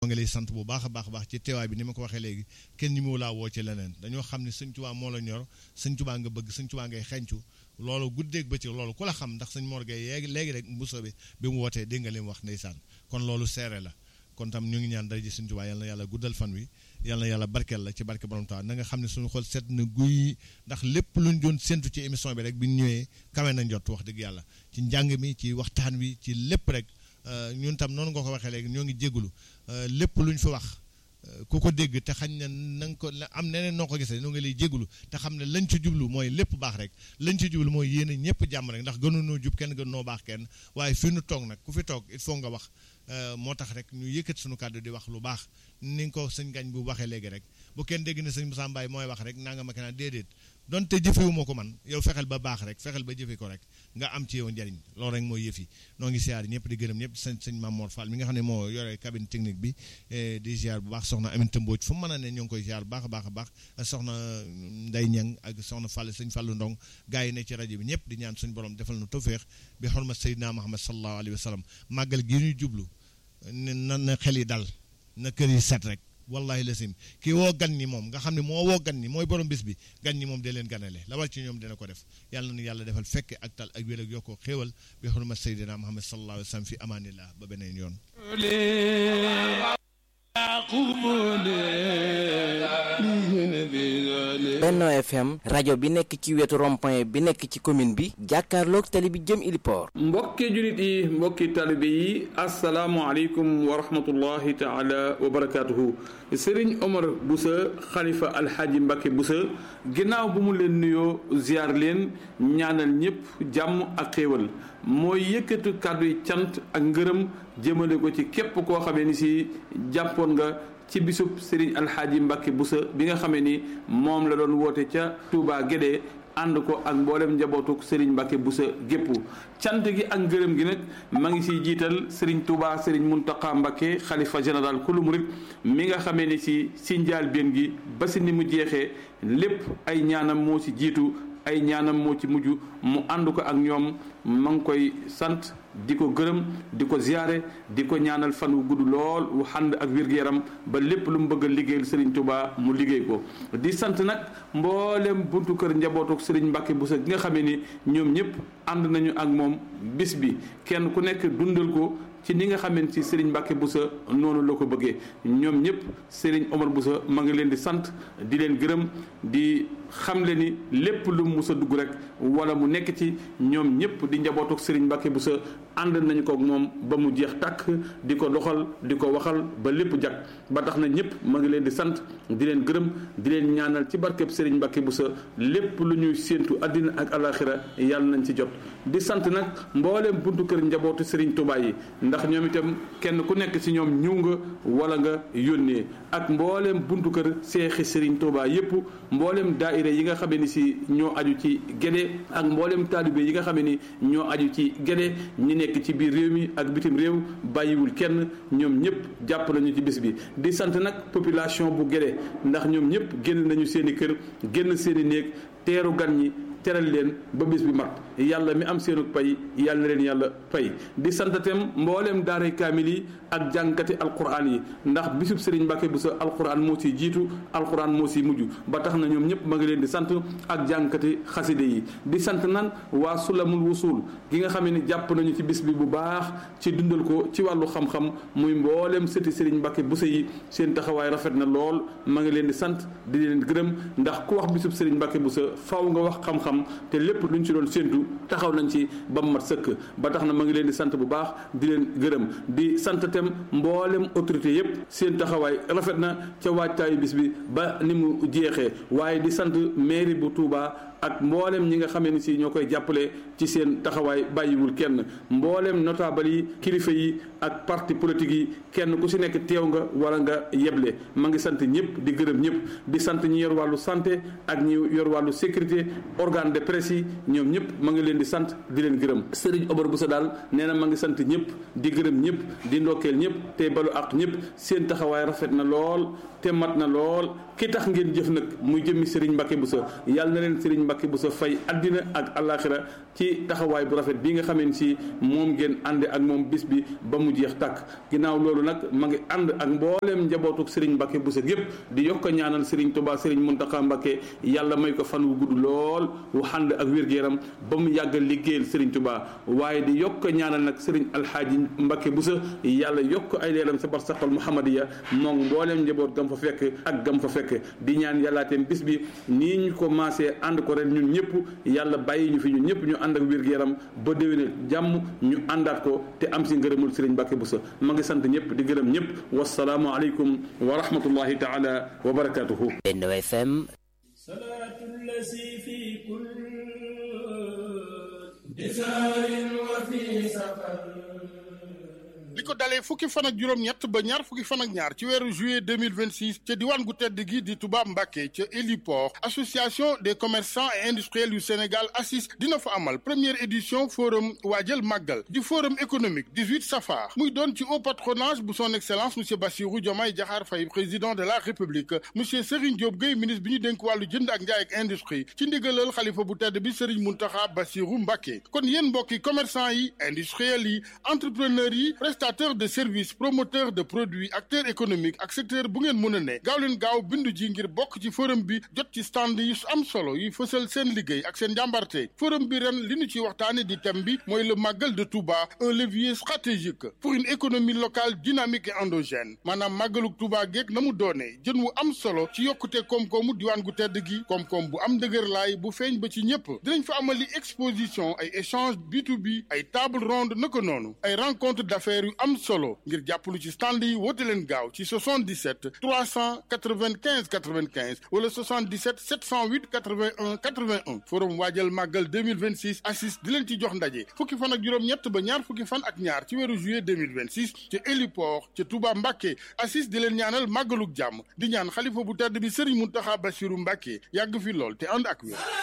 moo ngi lay sant bu baax a baax a baax ci teewaay bi ni ma ko waxee léegi kenn ñi mu laa woo ci leneen dañoo xam ne sëñ Tuubaa moo la ñor sëñ Tuubaa nga bëgg sëñ Tuubaa ngay xencu loolu guddeeg bëccëg loolu ku la xam ndax sëñ Mor Gueye yeegi léegi rek bu soobee bi mu wootee dégg nga li mu wax ndeysaan kon loolu seere la kon tam ñu ngi ñaan dara ji sëñ Tuubaa yal na yàlla guddal fan wi yal na yàlla barkeel la ci barke borom Tuubaa na nga xam ne suñu xol set na guy ndax lépp luñ doon séntu ci émission bi rek bi ñu ñëwee kawe na njot wax dëgg yàlla ci njàng mi ci waxtaan wi ci lépp rek ñun tam noonu nga ko waxee léegi ñoo ngi jégalu lépp luñ fi wax ku ko dégg te xañ na na nga ko am neneen noo ko gisee ñoo ngi lay jégalu te xam ne lañ ci jublu mooy lépp baax rek lañ ci jublu mooy yéene ñëpp jàmm rek ndax gënunoo jub kenn gën noo baax kenn waaye fi nu toog nag ku fi toog il faut nga wax moo tax rek ñu yëkkat suñu kàddu di wax lu baax ni nga ko sëñ gañ bu waxee léegi rek bu kenn dégg ne sëñ Moussa Mbaye mooy wax rek naa nga ma kenaan déedéet donte jëfewu ko man yow fexeel ba baax rek fexeel ba jëfe ko rek nga am ci yow njariñ loolu rek mooy yëf yi noo ngi siyaar ñëpp di gërëm ñëpp sëñ sëñ Mamour Fall mi nga xam ne moo yore cabine technique bi di ziar bu baax soxna Aminata Mbodj fu mu mën a ne ñoo ngi koy ziar bu baax a baax a baax soxna Ndey Ñang ak soxna Fall sëñ Fallu Ndong gars yi ne ci rajo bi ñëpp di ñaan suñu borom defal na tawféex bi xorma Seydina Muhammad sallallahu alayhi wa sallam màggal gi ñuy jublu na na xel yi dal na kër yi set rek wallahi lasim kii woo gan ñi moom nga xam ne moo woo gan ñi mooy borom bis bi gan ñi moom dee leen ganale la war ci ñoom dina ko def yàlla na yàlla defal fekke ak tal ak wér ak yokkoo xéewal bi xurmat sayyidina Muhammad sallallahu alayhi wa sallam fi amaanillah ba beneen yoon Benno FM rajo bi nekk ci wetu rond-point bi nekk ci commune bi jàkkaarloog tali bi jëm Iliport mbokki julit yi mbokki talibe yi asalaamualeykum wa rahmatullahi taala wa barakaatuhu Serigne Omar Boussa xalifa alxaaji Mbacke Boussa ginnaaw bu mu leen nuyoo ziar leen ñaanal ñëpp jàmm ak xéewal mooy yëkkatu kàddu yi cant ak ngërëm jëmale ko ci képp koo xamee ni si jàppoon nga ci bisub Serigne Alxaaji Mbacke Boussa bi nga xamee ni moom la doon woote ca Touba Guédé ànd ko ak mboolem njabootuk Serigne Mbacke Boussa gépp cant gi ak ngërëm gi nag ma ngi siy jiital Serigne Touba Serigne Mountakha Mbacke xalifa général kulu murit mi nga xamee ni si si njaal benn gi ba si ni mu jeexee lépp ay ñaanam moo si jiitu ay ñaanam moo ci mujj mu ànd ko ak ñoom ma ngi koy sant di ko gërëm di ko ziyaare di ko ñaanal fan wu gudd lool wu xànd ak wér-gu-yaram ba lépp lu mu bëgg a liggéeyal Serigne Touba mu liggéey ko di sant nag mboolem buntu kër njabootu Serigne Mbacke Boussa gi nga xamee ni ñoom ñëpp ànd nañu ak moom bis bi kenn ku nekk dundal ko ci ni nga xamante ci Serigne Mbacke Boussa noonu la ko bëggee ñoom ñëpp Serigne Omar Boussa ma ngi leen di sant di leen gërëm di xam le ni lépp lu mu mus a dugg rek wala mu nekk ci ñoom ñëpp di njabootu Serigne Mbacke Boussa ànd nañu ko ak moom ba mu jeex tàkk di ko doxal di ko waxal ba lépp jag ba tax na ñëpp ma ngi leen di sant di leen gërëm di leen ñaanal ci barkeb Serigne Mbacke Boussa lépp lu ñuy séentu àddina ak alaxira yàlla nañ ci jot di sant nag mbooleem buntu kër njabootu Serigne Touba yi ndax ñoom itam kenn ku nekk ci ñoom ñëw nga wala nga yónnee ak mbooleem buntu kër seexi Serigne Touba yépp mbooleem daayira yi nga xamee ni si ñoo aju ci Guédé ak mbooleem taalibe yi nga xamee ni ñoo aju ci Guédé ñi nekk ci biir réew mi ak bitim réew bàyyiwul kenn ñoom ñëpp jàpp nañu ci bis bi di sant nag population bu Guédé ndax ñoom ñëpp génn nañu seeni kër génn seeni néeg teeru gan ñi teral leen ba bis bi mat yàlla mi am seenu pay yàlla leen yàlla pay di santatem mbooleem daaray kaamil yi ak jàngkati alquran yi ndax bisub Serigne Mbacke Boussa alquran moo si jiitu alquran moo si mujj ba tax na ñoom ñëpp ma ngi leen di sant ak jàngkati xaside yi di sant nan waa sulamul wusul gi nga xam ne jàpp nañu ci bis bi bu baax ci dundal ko ci wàllu xam-xam muy mbooleem sëti Serigne Mbacke Boussa yi seen taxawaay rafet na lool ma ngi leen di sant di leen gërëm ndax ku wax bisub Serigne Mbacke Boussa faw nga wax xam-xam te lépp luñ ci doon séentu taxaw nañ ci ba mu mat sëkk ba tax na ma ngi leen di sant bu baax di leen gërëm di sant tem mboolem autorité yépp seen taxawaay rafet na ca waajtaayu bis bi ba ni mu jeexee waaye di sant mairie bu Touba ak mboolem ñi nga xamee ni si ñoo koy jàppale ci seen taxawaay bàyyiwul kenn mboolem notable yi kilifa yi ak parti politique yi kenn ku si nekk teew nga wala nga yeble ma ngi sant ñëpp di gërëm ñëpp di sant ñi yor wàllu santé ak ñi yor wàllu sécurité organe organe de presse yi ñoom ñëpp ma ngi leen di sant di leen gërëm Serigne Omar Bousso daal nee na ma ngi sant ñëpp di gërëm ñëpp di ndokkeel ñëpp tey balu ak ñëpp seen taxawaay rafet na lool te mat na lool ki tax ngeen jëf nag muy jëmmi Serigne Mbacke Bousso yàlla na leen Serigne Mbacke Bousso fay addina ak alaxira ci taxawaay bu rafet bi nga xamee si moom ngeen ànde ak moom bis bi ba mu jeex tàkk ginnaaw loolu nag ma ngi ànd ak mbooleem njabootuk Serigne Mbacke Bousso gépp di yokk a ñaanal Serigne Touba Serigne Mountakha Mbacke yàlla may ko fan wu gudd lool wu ànd ak wér-gu-yaram ba mu yàgg liggéeyal Serigne Touba waaye di yokk a ñaanal nag Serigne Alhaaji Mbacke Bousso yàlla yokk ay leeram sa barsaqal Muhammadiya moom mbooleem njaboot gam fa fekk ak gam fa fekk di ñaan yàllaateem bis bi nii ñu ko maasee ànd ko ren ñun ñëpp yàlla bàyyi ñu fi ñun ñëpp ñu ànd ak wér-gu-yaram ba déwéne jàmm ñu àndaat ko te am si ngërëmul Serigne Mbacke Bousso ma ngi sant ñëpp di gërëm ñëpp wasalaamu aleykum wa rahmatullahi taala wa barakatuhu Benno FM li ko dalee fukki fan ak juróom-ñett ba ñaar fukki fan ak ñaar ci weeru juillet 2026 ca diwaan gu tedd gi di Touba Mbacké ca héliport association des commerçants et industriels yu Sénégal ACIS dina fa amal première édition forum waajal màggal di forum économique 18 safar muy doon ci haut patronage bu son excellence monsieur Bassirou Diomaye Diakhar Faye président de la république monsieur Serigne Diop Gueye ministre bi ñu dénk wàllu jënd ak njaay ak industrie ci ndigalal xalifa bu tedd bi Serigne Mountakha Bassirou Mbacké kon yéen mbokki commerçant yi industriels yi entrepreneurs yi prestataire de services promoteur de produits acteur économique ak secteur bu ngeen mën a ne gaaw leen gaaw bindu ji ngir bokk ci forum bi jot ci stand yi am solo yi fësal seen liggéey ak seen njàmbarte forum bi ren li ñu ci waxtaane di thème bi mooy le màggal de Touba un levier stratégique pour une économie locale dynamique et endogène maanaam màggaluk Touba geeg na mu doonee jën wu am solo ci yokkute koom-koomu diwaan gu tedd gi koom-koom bu am dëgër laay bu feeñ ba ci ñëpp dinañ fa amali exposition ay échange B2B ay table ronde naka noonu ay rencontre d'affaires yu am solo ngir jàppalu ci stand yi woote leen gaaw ci 77 395 95 wala 77 708 81 81 forum waajal màggal 2026 assis di leen ci jox ndaje fukki fan ak juróom-ñett ba ñaar fukki fan ak ñaar ci weeru juillet 2026 ci héliport ca Touba Mbacké assis di leen ñaanal màggaluk jàmm di ñaan xalifa bu tedd bi Serigne Mountakha Bassirou Mbacké yàgg fi lool te ànd ak wér